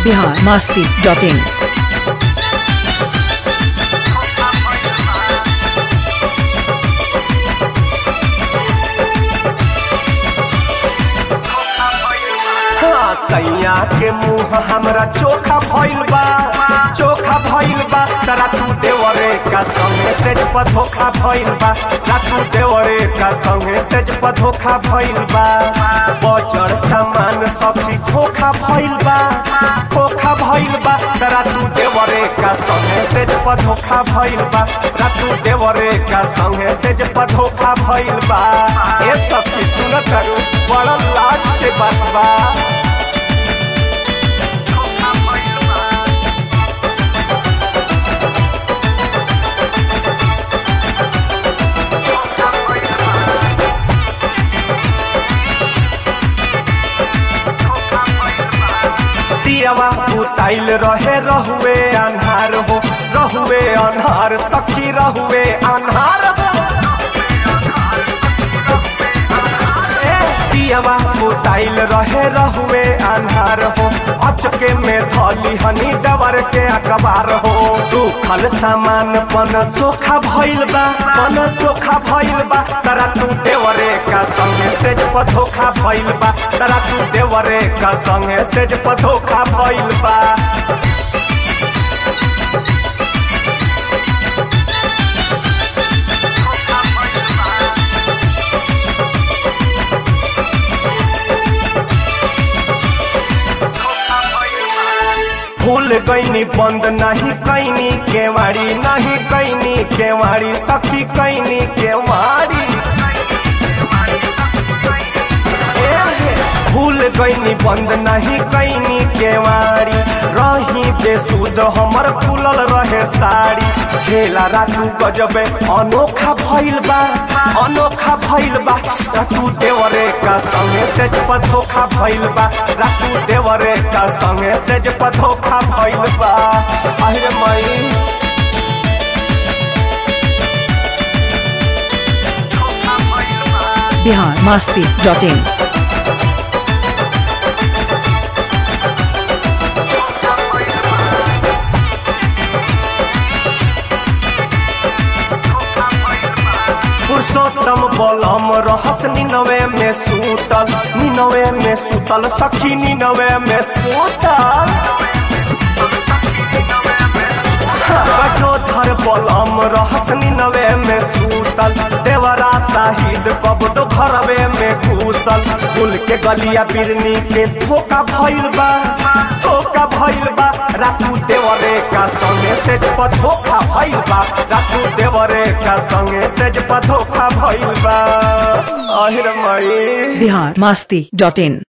Bihar Masti dot इन हाँ, सैया के मुंह हमरा चोखा भइल बा चोखा भइल बा तरा तू देवरे का संगे सेज पर धोखा भइल बा तू देवरे का संगे सेज पर धोखा भइल बा बचर सामान सखी खोखा भइल बा खोखा भइल बा तरा तू देवरे का संगे सेज पर धोखा भइल बा तू देवरे का संगे सेज पर धोखा भइल बा ए सखी सुन करू बड़ा लाज के बात बा दियावा उताइल रहे रहुए अन्हार हो रहुए अन्हार सखी रहुए अन्हार हो ए, दियावा उताइल रहे रहुए अन्हार हो अचके में धली हनी डबर के अखबार हो सुखल सामान पन सोखा भइल बा पन सोखा भइल बा तरा तू देवरे का संगे सेज पर धोखा भइल बा तरा तू देवरे का संगे सेज पर धोखा भइल बा भूल गईनी बंद नहीं कैनी केवाड़ी नहीं कैनी केवाड़ी सखी कैनी केवाड़ी ए हे, भूल गईनी बंद नहीं कैनी केवाड़ी रही बेसुद हमर खुलल रहे साड़ी खेला रातू गजबे अनोखा भइल बा अनोखा भइल बा रातू देवरे का संगे सेज पर धोखा भइल बा रातू देवरे का संगे सेज पर धोखा भइल बा अरे मई बिहार मास्ती डॉट इन पुरुषोत्तम बलम रहस निनवे में सूतल निनवे में सूतल सखी निनवे में सूतल कठोधर बलम रहस निनवे में सूतल देवरा शाहिद कबडो घरवे में घूसल फूल के गलिया बिरनी के धोखा भइल बा धोखा भइल बा रातू देवरे का संगे सेज पर धोखा भइल बा रातू देवरे का संगे सेज पर धोखा भइल बा अहिर मई बिहार मास्ती डॉट इन